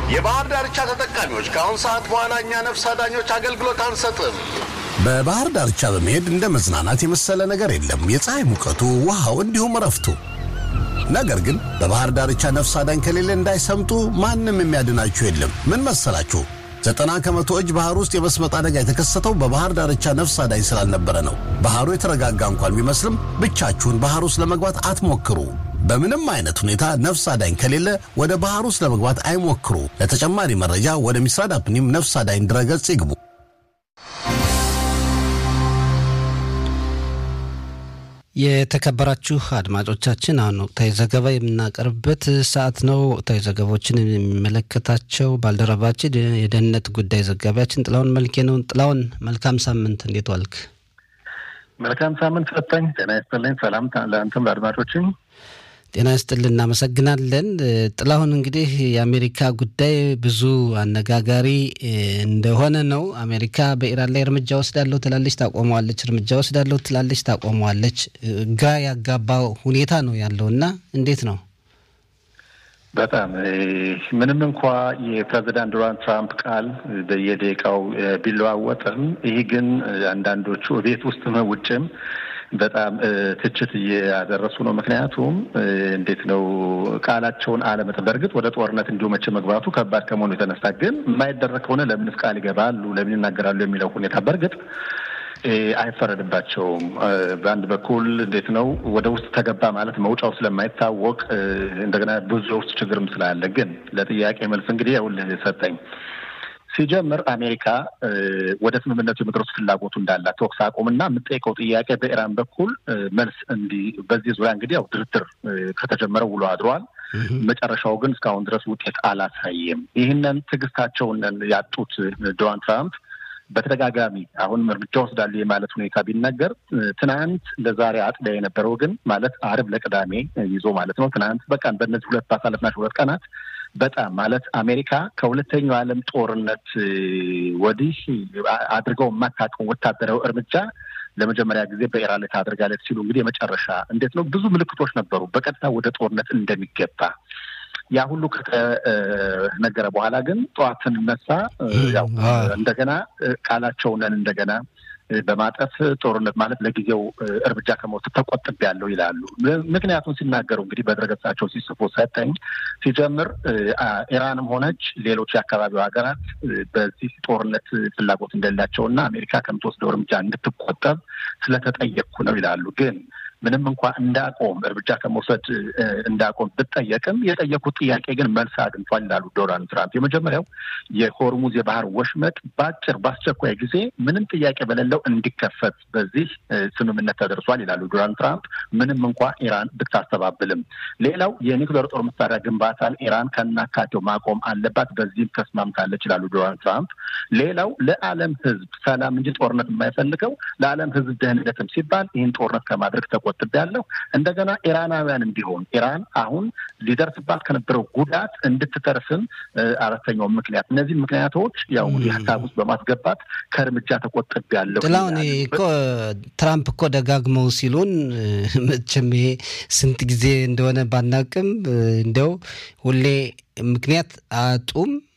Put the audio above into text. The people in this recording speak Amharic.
የባህር ዳርቻ ተጠቃሚዎች ከአሁን ሰዓት በኋላ እኛ ነፍስ አዳኞች አገልግሎት አንሰጥም። በባህር ዳርቻ በመሄድ እንደ መዝናናት የመሰለ ነገር የለም። የፀሐይ ሙቀቱ፣ ውሃው፣ እንዲሁም እረፍቱ። ነገር ግን በባህር ዳርቻ ነፍስ አዳኝ ከሌለ እንዳይሰምጡ ማንም የሚያድናችሁ የለም። ምን መሰላችሁ? ዘጠና ከመቶ እጅ ባህር ውስጥ የመስመጥ አደጋ የተከሰተው በባህር ዳርቻ ነፍስ አዳኝ ስላልነበረ ነው። ባህሩ የተረጋጋ እንኳን ቢመስልም ብቻችሁን ባህር ውስጥ ለመግባት አትሞክሩ። በምንም አይነት ሁኔታ ነፍስ አዳኝ ከሌለ ወደ ባህር ውስጥ ለመግባት አይሞክሩ። ለተጨማሪ መረጃ ወደ ሚስራድ አፕኒም ነፍስ አዳኝ ድረገጽ ይግቡ። የተከበራችሁ አድማጮቻችን አሁን ወቅታዊ ዘገባ የምናቀርብበት ሰዓት ነው። ወቅታዊ ዘገባዎችን የሚመለከታቸው ባልደረባችን የደህንነት ጉዳይ ዘጋቢያችን ጥላውን መልኬ ነው። ጥላውን መልካም ሳምንት፣ እንዴት ዋልክ? መልካም ሳምንት ሰጠኝ። ጤና ይስጥልኝ። ሰላም ለአንተም ለአድማጮችም ጤና ይስጥልን። እናመሰግናለን። ጥላሁን እንግዲህ የአሜሪካ ጉዳይ ብዙ አነጋጋሪ እንደሆነ ነው። አሜሪካ በኢራን ላይ እርምጃ ወስዳለሁ ትላለች፣ ታቆመዋለች፣ እርምጃ ወስዳለሁ ትላለች፣ ታቆመዋለች። ግራ ያጋባ ሁኔታ ነው ያለው እና እንዴት ነው? በጣም ምንም እንኳ የፕሬዚዳንት ዶናልድ ትራምፕ ቃል በየደቂቃው ቢለዋወጥም ይህ ግን አንዳንዶቹ ቤት ውስጥም ውጭም በጣም ትችት እያደረሱ ነው። ምክንያቱም እንዴት ነው ቃላቸውን አለመጠ በእርግጥ ወደ ጦርነት እንዲሁ መቼ መግባቱ ከባድ ከመሆኑ የተነሳ ግን የማይደረግ ከሆነ ለምንስ ቃል ይገባሉ፣ ለምን ይናገራሉ የሚለው ሁኔታ በእርግጥ አይፈረድባቸውም። በአንድ በኩል እንዴት ነው ወደ ውስጥ ተገባ ማለት መውጫው ስለማይታወቅ እንደገና ብዙ የውስጥ ችግርም ስላለ ግን ለጥያቄ መልስ እንግዲህ ይኸውልህ ሰጠኝ ሲጀምር አሜሪካ ወደ ስምምነቱ የመድረሱ ፍላጎቱ እንዳላት ተኩስ አቁምና የምጠይቀው ጥያቄ በኢራን በኩል መልስ እንዲ በዚህ ዙሪያ እንግዲህ ያው ድርድር ከተጀመረ ውሎ አድሯል። መጨረሻው ግን እስካሁን ድረስ ውጤት አላሳየም። ይህንን ትዕግስታቸውን ያጡት ዶናልድ ትራምፕ በተደጋጋሚ አሁንም እርምጃ ወስዳሉ የማለት ሁኔታ ቢነገር ትናንት ለዛሬ አጥቢያ የነበረው ግን ማለት አርብ ለቅዳሜ ይዞ ማለት ነው። ትናንት በቃ በእነዚህ ሁለት ባሳለፍናቸው ሁለት ቀናት በጣም ማለት አሜሪካ ከሁለተኛው ዓለም ጦርነት ወዲህ አድርገው የማታውቀው ወታደራዊ እርምጃ ለመጀመሪያ ጊዜ በኢራን ላይ ታደርጋለች ሲሉ እንግዲህ የመጨረሻ እንዴት ነው ብዙ ምልክቶች ነበሩ በቀጥታ ወደ ጦርነት እንደሚገባ ያ ሁሉ ከተነገረ በኋላ ግን ጠዋት ስንነሳ ያው እንደገና ቃላቸውንን እንደገና በማጠፍ ጦርነት ማለት ለጊዜው እርምጃ ከመውሰድ ተቆጥቤያለሁ ይላሉ። ምክንያቱም ሲናገሩ እንግዲህ በድረገጻቸው ሲጽፉ ሰጠኝ ሲጀምር ኢራንም ሆነች ሌሎች የአካባቢው ሀገራት በዚህ ጦርነት ፍላጎት እንደሌላቸው እና አሜሪካ ከምትወስደው እርምጃ እንድትቆጠብ ስለተጠየቅኩ ነው ይላሉ ግን ምንም እንኳ እንዳቆም እርምጃ ከመውሰድ እንዳቆም ብጠየቅም የጠየቁት ጥያቄ ግን መልስ አግኝቷል ይላሉ ዶናልድ ትራምፕ። የመጀመሪያው የሆርሙዝ የባህር ወሽመጥ በአጭር በአስቸኳይ ጊዜ ምንም ጥያቄ በሌለው እንዲከፈት በዚህ ስምምነት ተደርሷል ይላሉ ዶናልድ ትራምፕ ምንም እንኳ ኢራን ብታስተባብልም። ሌላው የኒውክሌር ጦር መሳሪያ ግንባታን ኢራን ከናካቴው ማቆም አለባት፣ በዚህም ተስማምታለች ይላሉ ዶናልድ ትራምፕ። ሌላው ለዓለም ሕዝብ ሰላም እንጂ ጦርነት የማይፈልገው ለዓለም ሕዝብ ደህንነትም ሲባል ይህን ጦርነት ከማድረግ ተቆጥቤያለሁ። እንደገና ኢራናውያንም ቢሆን ኢራን አሁን ሊደርስባት ከነበረው ጉዳት እንድትተርፍም አራተኛው ምክንያት እነዚህ ምክንያቶች ያው ሀሳብ ውስጥ በማስገባት ከእርምጃ ተቆጥቤያለሁ። ጥላሁን እኮ ትራምፕ እኮ ደጋግመው ሲሉን መቼም ይሄ ስንት ጊዜ እንደሆነ ባናቅም እንደው ሁሌ ምክንያት አጡም